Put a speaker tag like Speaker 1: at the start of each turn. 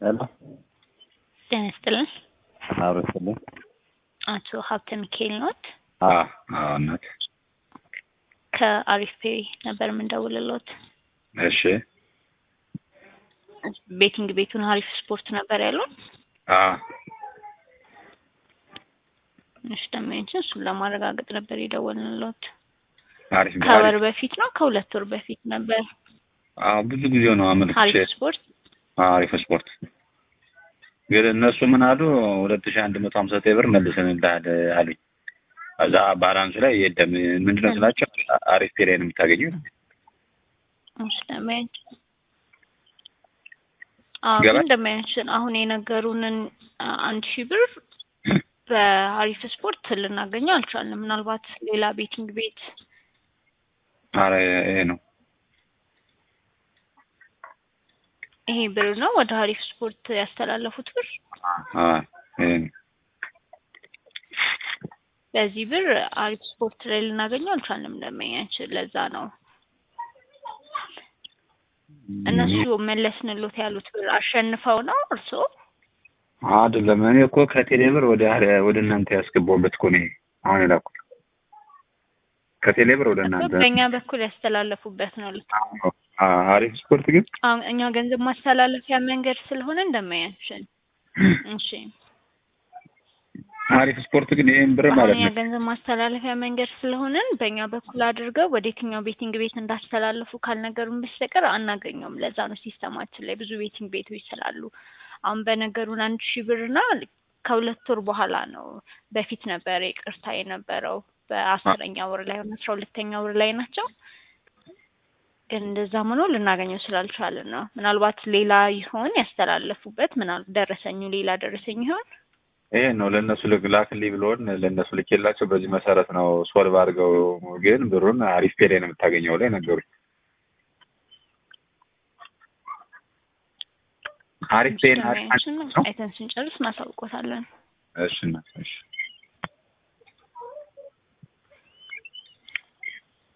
Speaker 1: ሄሎ
Speaker 2: ጤና ይስጥልን።
Speaker 1: አብረስልኝ
Speaker 2: አቶ ሀብተ ሚካኤል ኖት?
Speaker 1: አዎ አዎ እናት
Speaker 2: ከአሪፍ ፔ ነበር የምንደውልሎት።
Speaker 1: እሺ
Speaker 2: ቤቲንግ ቤቱን አሪፍ ስፖርት ነበር ያሉን።
Speaker 1: አዎ
Speaker 2: እሺ ደንበኞችን እሱን ለማረጋገጥ ነበር የደወልንሎት።
Speaker 1: አሪፍ
Speaker 2: ከወር
Speaker 1: አሪፍ
Speaker 2: በፊት ነው ከሁለት ወር በፊት ነበር።
Speaker 1: አዎ ብዙ ጊዜ ነው አመልክቼ
Speaker 2: አሪፍ ስፖርት
Speaker 1: አዎ አሪፍ ስፖርት ግን እነሱ ምን አሉ ሁለት ሺህ አንድ መቶ ሀምሳ ዘጠኝ ብር መልሰንልሃል አሉኝ። እዛ ባላንሱ ላይ የለም ምንድነው ስላቸው አሪፍ ፔ ላይ ነው የምታገኘው
Speaker 2: እሺ ደንበኞችን አዎ
Speaker 1: ገባ-
Speaker 2: ግን ደንበኞችን አሁን የነገሩንን አ- አንድ ሺህ ብር በአሪፍ ስፖርት ልናገኘው አልቻልንም። ምናልባት ሌላ ቤቲንግ ቤት
Speaker 1: ኧረ ይሄ ነው
Speaker 2: ይሄ ብር ነው ወደ አሪፍ ስፖርት ያስተላለፉት ብር።
Speaker 1: አዎ ይሄ ነው
Speaker 2: በዚህ ብር አሪፍ ስፖርት ላይ ልናገኘው አልቻልንም ደንበኛችን። ለዛ ነው እነሱ መለስንሎት ያሉት ብር አሸንፈው ነው እርስዎ
Speaker 1: አይደለም እኔ እኮ ከቴሌ ብር ወደ ወደ እናንተ ያስገባሁበት እኮ ነው ይሄ አሁን የላኩት ከቴሌ ብር ወደ እናንተ
Speaker 2: በእኛ በኩል ያስተላለፉበት ነው። ልክ
Speaker 1: አዎ፣ አሪፍ ስፖርት ግን
Speaker 2: አሁን እኛ ገንዘብ ማስተላለፊያ መንገድ ስለሆነ እንደማያችን እሺ
Speaker 1: አሪፍ ስፖርት ግን ይሄን ብር
Speaker 2: አሁን
Speaker 1: ማለት
Speaker 2: እኛ
Speaker 1: ነው
Speaker 2: ገንዘብ ማስተላለፊያ መንገድ ስለሆነን በእኛ በኩል አድርገው ወደ የትኛው ቤቲንግ ቤት እንዳስተላለፉ ካልነገሩን በስተቀር አናገኘውም። ለዛ ነው ሲስተማችን ላይ ብዙ ቤቲንግ ቤቶች ስላሉ አሁን በነገሩን አንድ ሺህ ብርና ከሁለት ወር በኋላ ነው። በፊት ነበረ ይቅርታ የነበረው በአስረኛ ወር ላይ ሆነ አስራ ሁለተኛ ወር ላይ ናቸው። ግን እንደዛም ሆኖ ልናገኘው ስላልቻልን ነው። ምናልባት ሌላ ይሆን ያስተላለፉበት ምናል ደረሰኙ ሌላ ደረሰኝ ይሆን
Speaker 1: ይሄ ነው ለእነሱ ልክ ላክልኝ ብሎን ለእነሱ ልኬላቸው በዚህ መሰረት ነው ሶልቭ አድርገው ግን ብሩን አሪፍ ፔ ላይ ነው የምታገኘው ላይ ነገሩኝ። አሪፍ ፔን
Speaker 2: አይተን ስንጨርስ እናሳውቆታለን።
Speaker 1: እሺ እናት፣ እሺ